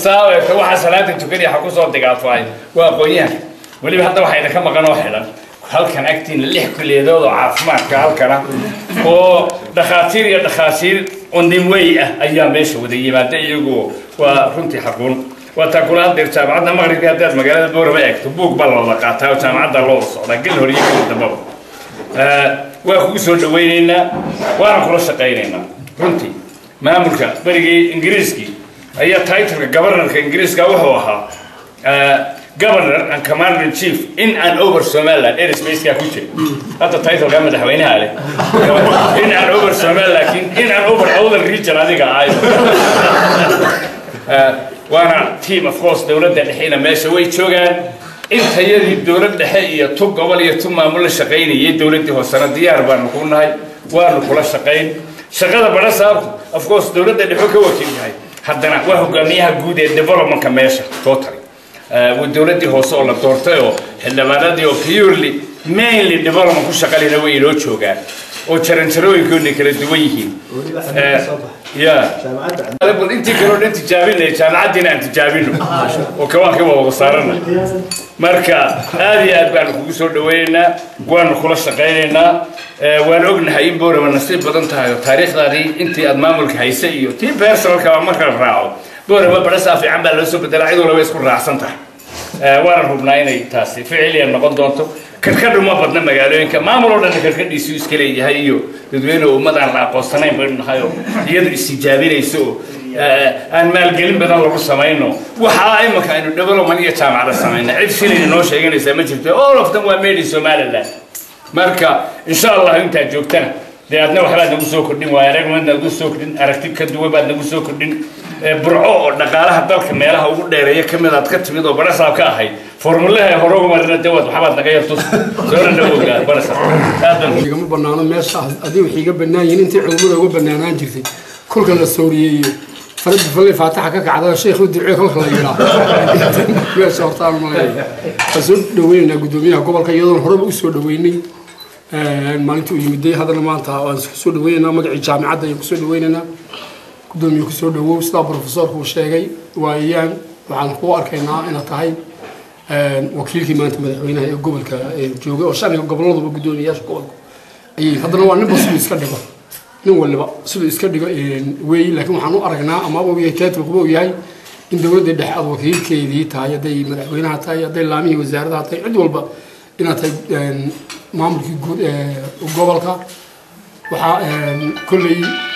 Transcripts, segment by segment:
saa u egto waxaa salaada tukanaya ha kusoo digaafay waa aqoon-yahan weliba hadda waxaa idinka maqan oo xidhan halkan agtiina lix kuliyadood oo caafimaadka halkana oo dhakhaatiir iyo dhakhaatiir ondimwey ah ayaa meesha wada yimaada iyagu waa runtii xaquun waa taa kula hadeer jaamacadda maqribka haddaad magaalada boorama eegto buug baa looda qaataa oo jaamacadda loo wada socdaa gel hor iyo gel dambaba waa kugu soo dhawaynaynaa waana kula shaqaynaynaa runtii maamulka berigii ingiriiskii ayaa titleka governorka ingiriiska wuxuu ahaa governor and commander in chief in and over somaliland airspacekaa ku jira hadda titleka madaxweynaha leh in and over somaliland laakiin in and over other region adiga ahay waana team of course dowladda dhexeyna meesha way joogaan intayadii dowlad dhexe iyo tu gobol iyo tu maamul la shaqaynayay dowladdii hoosena diyaar baanu ku nahay waanu kula shaqayn shaqada badha saabtu of course dowladda dhexo ka wakiil yahay haddana waa hogaamiyaha guud ee developmentka meesha totally waa dowladdii hoose oo la doortay oo xildhibaanadii oo purely mainly development ku shaqalina way inoo joogaan oo jaranjarooyinkoodna kala duwan yihiin ya bal intii kaloo dhan tijaabinaya jaamacaddiina aan tijaabino oo kawaanka waa wada saarana marka aad iyo aad baanu kugu soo dhawaynaynaa waanu kula shaqaynaynaa waan ognahay in boorama nasiib badan tahay oo taariikhdaadii intii aad maamulka haysa iyo tii personalka marka la raaco boorama badhasaa fiican baa loo soo bedelaa cid walba isku raacsan tahay waanan hubnaa inay taasi ficiliya noqon doonto karkadhu ma badna magaalooyinka maamul oo dhan karkadhiisu iska leeyahay iyo dadweyne ummadaan la aqoonsanayn baynu nahay oo iyadu istijaabinayso oo aan maalgelin badan lagu samayno waxaa imanka aynu development iyo jaamacada samayna cid shilin inoo sheeganaysaa ma jirto all of them waa made in somaliland marka insha allah intaad joogtana dee adna waxbaad nagu soo kordhin waaya aragmad nagu soo kordhin aragti ka duwan baad nagu soo kordhin burco oo dhaqaalaha dalka meelaha ugu dheereeya ka mid aad ka timid oo barasaab ka ahayd formulaha hore ugu marina dee waad waxbaad naga yartus soona dhawowga barasaab aad baan igama banaano meesha adii waxay iga bannaan yihiin intii culummada uga bannaanaan jirtay kolka la sooriyeeyo farada falle faataxa ka kacda sheekhu ducee kolka la yidhaa meesha hortaan malaya waan soo dhaweynaynaa guddoomiyaha gobolka iyadoona horeba u soo dhaweynay maalintii uu yimiday haddana maanta waan kusoo dhaweynaynaa magacii jaamicadda ayaan kusoo dhaweynaynaa guddoomiye kusoo dhawow sidaa profesorku uu sheegay waayaan waxaan ku arkaynaa inaad tahay wakiilkii maanta madaxweynaha ee gobolka joogay oo shaniga goboladuba guddoomiyayaasha gobolku ayay haddana waa ninba siduu iska dhigo nin waliba siduu iska dhigo weey laakiin waxaan u aragnaa ama uu yahay kaatibkuba uu yahay in dowladda dhexe aad wakiilkeedii tahay hadday madaxweynaha tahay hadday laamihii wasaaradaha tahay cid walba inaad tahay maamulkii guud ee gobolka waxaa kolley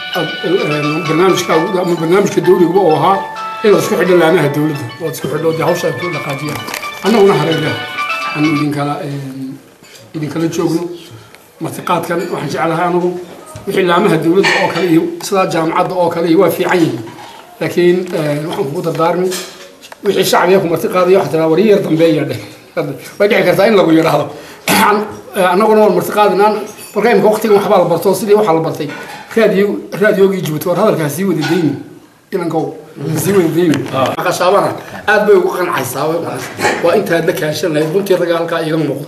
barnaamijka ama barnaamijka dawliguba oo ahaa inaad isku xidho laamaha dowladda oad isku xidho dee hawsha ay ku dhaqaajiyaan annaguna hareeraha aanu idinkala idinkala joogno martiqaadkan waxaan jeclahay anagu wixii laamaha dowladda oo kale iyo sidaa jaamacadda oo kale iyo waa fiican yihiin laakiin waxaan kugu dardaarmi wixii shacbiga ku martiqaadaya waxaa tiraa waryar dambeeya dheh way dhici kartaa in lagu yidhaahdo annaguna waan martiqaadinaan marka imika waqtigan waxbaa la barto sidii waxaa la bartay raadiyo raadiyoogii jibuuti war hadalkaa sii wada dayni inankow sii wada dayni qashaabana aad bay ugu qancaysaa waa intaad la kaashan lahayd runtii ragga halkaa iiga muuqda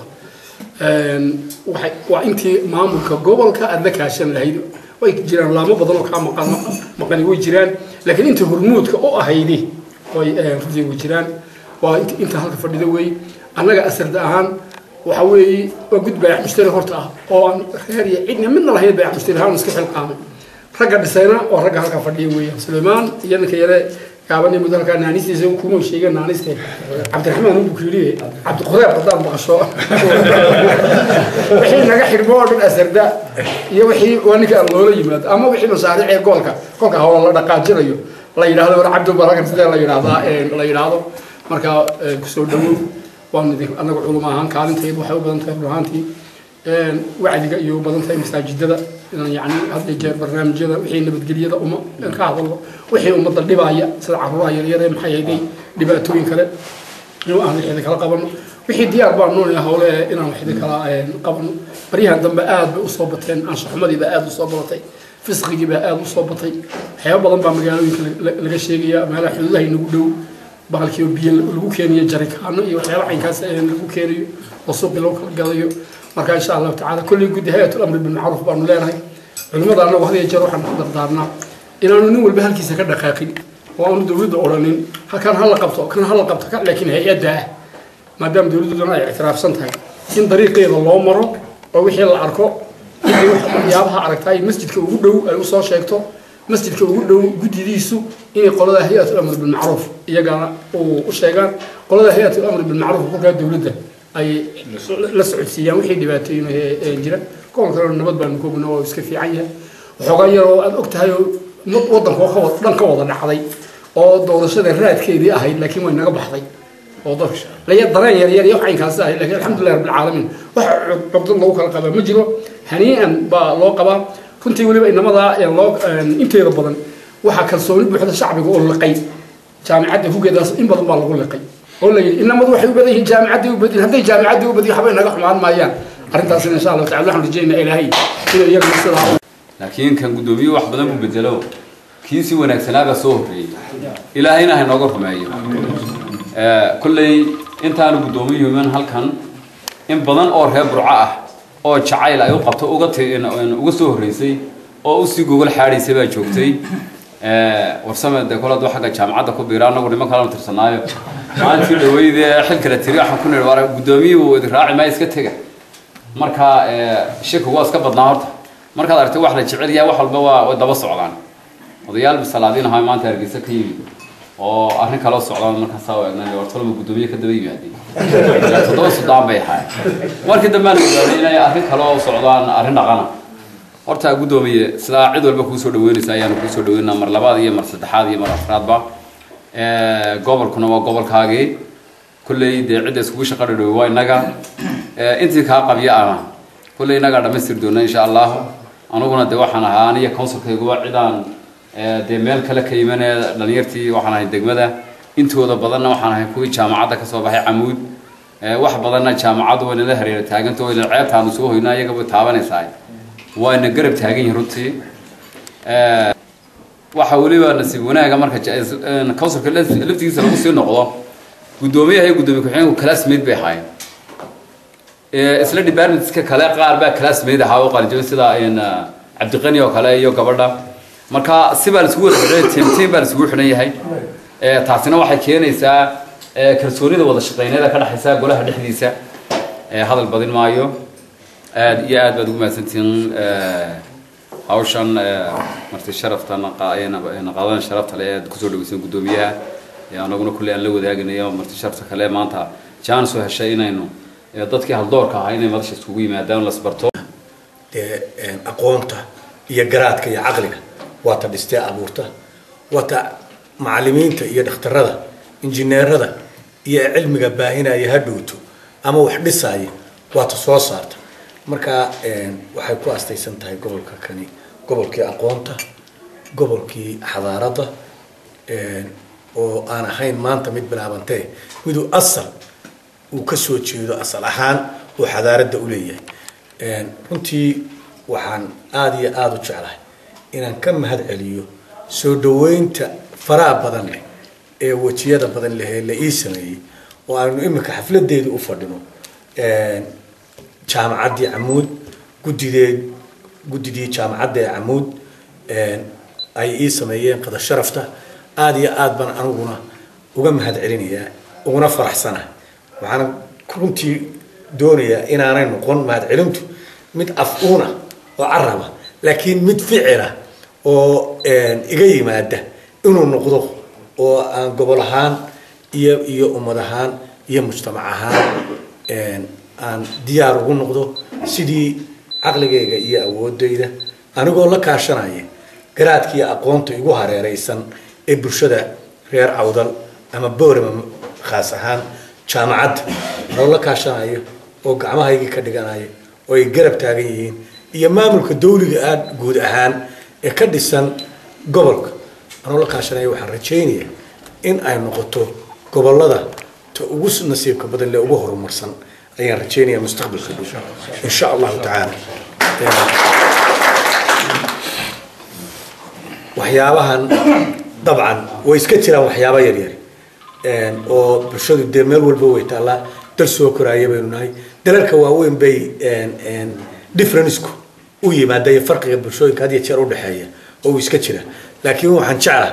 waxay waa intii maamulka gobolka aad la kaashan lahayd way jiraan laamo badan oo kaa maqan maqani way jiraan laakiin inta hormuudka u ahaydi way runtii way jiraan waa inta halka fadhida wey annaga asarda ahaan waxa weeye waa gud baayac mushtari horta ah oo aan reer iyo cidna midna lahayn baayac mushtari ahaan iska xilqaamay ragga dhisayna oo ragga halka fadhiya weeyaan suleymaan iyo ninka yare gaaban muddo halkaa naanistiisa kuma sheegeen naaniste cabdiraxmaan uu kuyidhi cabdiquraab haddaad maqasho wixii naga xidhmo oo dhan asarda iyo wixii waa ninka loola yimaado ama wixii masaariic ee goolka kolka hawla la dhaqaajinayo la yidhaahdo war cabdi barakan sidee la yidhaahdaa la yidhaahdo marka kusoo dhawow waan idin anaga culum ahaan kaalintaydu waxay u badan tahay run ahaantii wacdiga iyo u badan tahay masaajidada inaan yacni hadda jeer barnaamijyada wixii nabadgelyada uma ka hadalno wixii ummadda dhibaya sida caruuraha yaryar ee maxay hayday dhibaatooyin kale inuu aan wixii kala qabano wixii diyaar baan noonaya howle inaan wixii kala qabano baryahan dambe aad bay usoo bateen anshaxumadii baa aad usoo badatay fisqigii baa aad usoo batay waxyaaba badan baa magaalooyinka laga sheegaya meelaha xuduudaha inagu dhow bahalkii oo biyo lagu keeniyo jarikaano iyo waxyaaba caynkaas lagu keenayo oo suuqii lagu kala gadayo marka insha allahu tacaala kolley guddi hay-atul amri bilmacruuf baanu leenahay culimmada annagu had iyo jeer waxaan ku dardaarnaa inaanu nin walba halkiisa ka dhaqaaqin oo aanu dowladda odhanin halkan ha la qabto kan ha la qabto kan laakiin hay-adda ah maadaama dowladduna ay ictiraafsan tahay in dariiqeeda loo maro oo wixii la arko inay waxyaabaha aragtaa ay masjidka ugu dhow ay usoo sheegto masjidka ugu dhow guddidiisu inay qolada hay-atul amri bilmacruuf iyagana u sheegaan qolada hay-atul amri bilmacruuf kolkaa dowladda ay la socodsiiyaan wixii dhibaatooyin jira kuwan kalena nabad baanu koogna oo iska fiican yahay waxoogaa yar oo aad og tahay oo waddanka oo dhan ka wada dhacday oo doorashada raadkeedii ahayd laakiin way naga baxday oo laya dareen yar yar iyo waxaynkaasi ahayd laakiin alxamdulilah rabbilcaalamiin wax cugdad lagu kala qabaa ma jiro hanii'an baa loo qabaa runtii weliba inamadaa loo inteeda badan waxaa kalsooni buuxda shacbiga oo liqay jaamicadda hugeedaas in badan baa lagu liqay oo la yidhi inamadu waxay u badan yihiin jaamicaddii u badin hadday jaamicaddii u badiyo waxbay naga xumaan maayaan arrintaasina insha allahu tacala waxaan rajeynaa ilaahay inuu iyagana sidaa laakiin kan guddoomiye wax badan buu bedelo kii si wanaagsanaaga soo horreeyey ilaahayna ha nooga rumeeyo kolley intaanu guddoomiyuman halkan in badan oo reer burco ah oo jacayl ay u qabto uga uga soo horreysay oo usii gogol xaadhaysay baa joogtay warsame dee kol hadduu xagga jaamacadda ku biira annagu niman kalanu tirsanaayo maalintii dhaweydee xil kale tiri waxaan ku nidhi war guddoomiyuhu idin raaci maa iska tega marka shirku waa iska badnaa horta markaad aragtay wax la jecel yahay wax walba waa way daba socdaan odayaal bisalaadiin ahaa maanta hargeysa ka yimid oo arrin kaloo socdaan markaasaa eegnay wartolama guddoomiye ka daba yimaadeen toddoba suddaan bay ahaayeen markii dambe aan ogaanay inay arrin kaloo socdaan arrin dhaqana horta guddoomiye sidaa cid walba kuusoo dhaweynaysa ayaanu kuusoo dhaweynaa mar labaad iyo mar saddexaad iyo mar afraadba gobolkuna waa gobolkaagii kulley dee cidda iskugu shaqa dhadhowe waa innaga intii kaa qabya ana kulley innagaa dhamaystiri doona insha allah aniguna dee waxaan ahaa aniya counsilkayguba cidaan dee meel kale ka imanee dhalinyartii waxaan ahay degmada intooda badanna waxaan ahay kuwii jaamacadda kasoo baxay camuud wax badanna jaamacaddu waynala hareera taaganta wayna ceebtaanu soo hoynaa iyagaba taabanaysaa wayna garab taagan yihin runtii waxa weliba nasiib wanaaga marka counsilka laftigiisa lagu sii noqdo guddoomiyaha iyo guddoomiye ku-xigeenku classmate bay ahaayeen isla departmentska kale qaar baa classmate ahaa oo qalinjabay sida cabdiqani oo kale iyo gabadha marka si baa laisugu wada xidhan team team baa laisugu xidhan yahay taasina waxay keenaysaa kalsoonida wada shaqeyneeda ka dhexaysa golaha dhexdiisa hadal badin maayo aad iyo aad baad ugu mahadsantihiin hawshan marti sharafta naqaadan sharafta le aad kusoo dhaweysan guddoomiyaha anaguna kulley aan la wadaaganayo marti sharafta kale maanta jaanis u heshay inaynu dadkii haldoorka ahaa inay madasha iskugu yimaadaan lasbarto dee aqoonta iyo garaadka iyo caqliga waa ta dhistee abuurta waa ta macalimiinta iyo dhakhtarada injineerada iyo cilmiga baahinaya ha dhowto ama wax dhisaya waa ta soo saarta marka waxay ku astaysan tahay gobolka kani gobolkii aqoonta gobolkii xadaaradda oo aan ahayn maanta mid bilaabantee miduu asal uu ka soo jeedo asal ahaan uu xadaaradda u leeyahay runtii waxaan aada iyo aada u jeclahay inaan ka mahad celiyo soo dhaweynta faraha badan leh ee wejiyada badan leh ee la ii sameeyey oo aanu iminka xafladeedu u fadhino jaamacaddii camuud guddideed guddidii jaamacadda ee camuud ay ii sameeyeen qada sharafta aada iyo aad baan aniguna uga mahad celinayaa uguna faraxsanahay waxaana runtii doonayaa inaanay noqon mahad celintu mid af-uuna oo caraba laakiin mid ficila oo iga yimaada inuu noqdo oo aan gobol ahaan iyo iyo ummad ahaan iyo mujtamac ahaan aan diyaar ugu noqdo sidii caqligayga iyo awoodayda anigoo la kaashanaya garaadka iyo aqoonta igu hareereysan ee bulshada reer cawdal ama boorama khaas ahaan jaamacadda anoo la kaashanayo oo gacmahaygii ka dhiganayo oo ay garab taagan yihiin iyo maamulka dawliga aad guud ahaan ee ka dhisan gobolka anoo la kaashanaya waxaan rajaynayaa in ay noqoto gobolada ta ugu nasiibka badan lee ugu horumarsan ayaan rajaynayaa mustaqbalka dhow insha allahu tacaala waxyaabahan dabcan way iska jiraan waxyaaba yaryar oo bulshadu dee meel walba way taallaa dal soo koraaya baynu nahay dalalka waaweyn bay differenceku u yimaada iyo farqiga bulshooyinka had iyo jeer udhexeeya oo uu iska jira laakiin waxaan jeclahay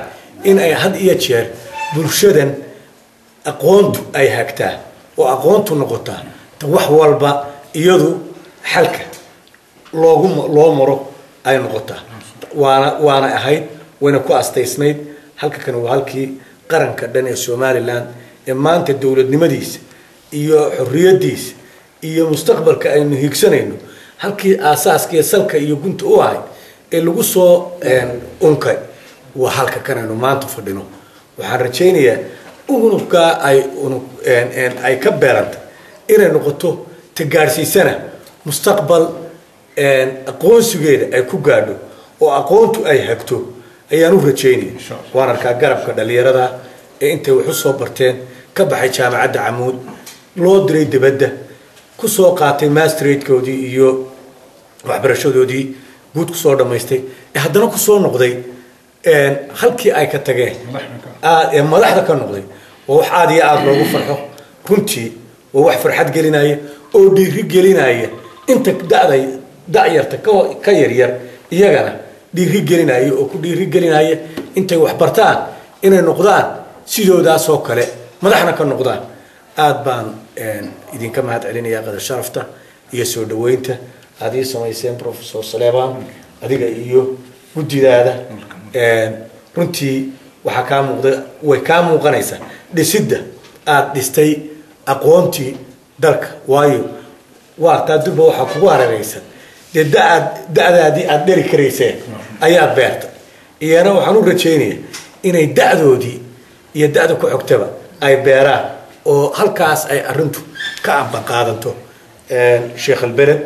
in ay had iyo jeer bulshadan aqoontu ay hagtaa oo aqoontu noqotaa ta wax walba iyadu xalka loogu loo maro ay noqotaa waana waana ahayd wayna ku astaysnayd halka kan waa halkii qaranka dhan ee somalilan ee maanta dowladnimadiisa iyo xorriyadiisa iyo mustaqbalka aynu hiigsanayno halkii aasaaska iyo salka iyo gunta u ahayd ee lagu soo unkay waa halka kan aynu maanta fadhino waxaan rajaynayaa unugkaa ay unug ay ka beerantay inay noqoto ta gaadhsiisana mustaqbal aqoonsigeeda ay ku gaadho oo aqoontu ay hagto ayaan u rajaynaya waan arkaa garabka dhalinyarada ee intay wax u soo barteen ka baxay jaamacadda camuud loo diray dibadda kusoo qaatay mastratekoodii iyo waxbarashadoodii guud kusoo dhammaystay ee haddana kusoo noqday halkii ay ka tageen ee madaxda ka noqday waa wax aada iyo aada loogu farxo runtii waa wax farxad gelinaya oo dhiiri gelinaya inta daday da'yarta ka yaryar iyagana dhiiri gelinaya oo ku dhiiri gelinaya intay wax bartaan inay noqdaan sidoodaasoo kale madaxna ka noqdaan aada baan idinka mahad celinaya qadar sharafta iyo soo dhaweynta aada ii samayseen professor saleban adiga iyo guddidaada runtii waxaa kaa muuqda way kaa muuqanaysaa dhisidda aada dhistay aqoontii dalka waayo waartaa durba waxaa kugu hareeraysan dee daaad da-daadii aada dheri karayseen ayaad beerta iyana waxaan u rajaynaya inay da-doodii iyo da-da ku xogtaba ay beeraan oo halkaas ay arintu ka amba qaadanto sheekh albered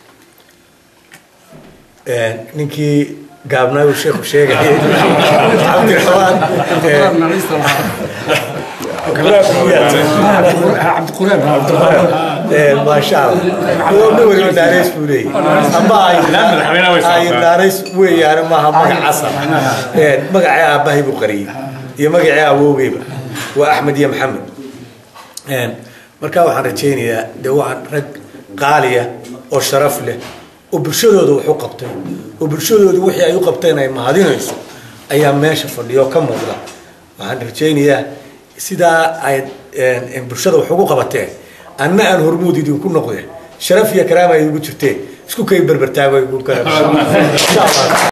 ninkii gaabnaayu sheekhu sheegayay cabdiraxmaan maasha allah nin waliba naanays buu leeyahy amba ay naanays weeyaane maaha magac casar magacii aabbahay buu qariyey iyo magacii awoogeyba waa axmed iyo maxamed markaa waxaan rajaynayaa dee waa rag qaaliya oo sharaf leh oo bulshadooda wax u qabtay oo bulshadooda wixii ay u qabteen ay mahadinayso ayaa meesha fadhiyo ka muuqda waxaan rajaynayaa sidaa ay bulshada wax ugu qabateen anna aan hormuud idinku noqde sharaf iyo karaama ay ugu jirteen isku kay berbertaago igu kara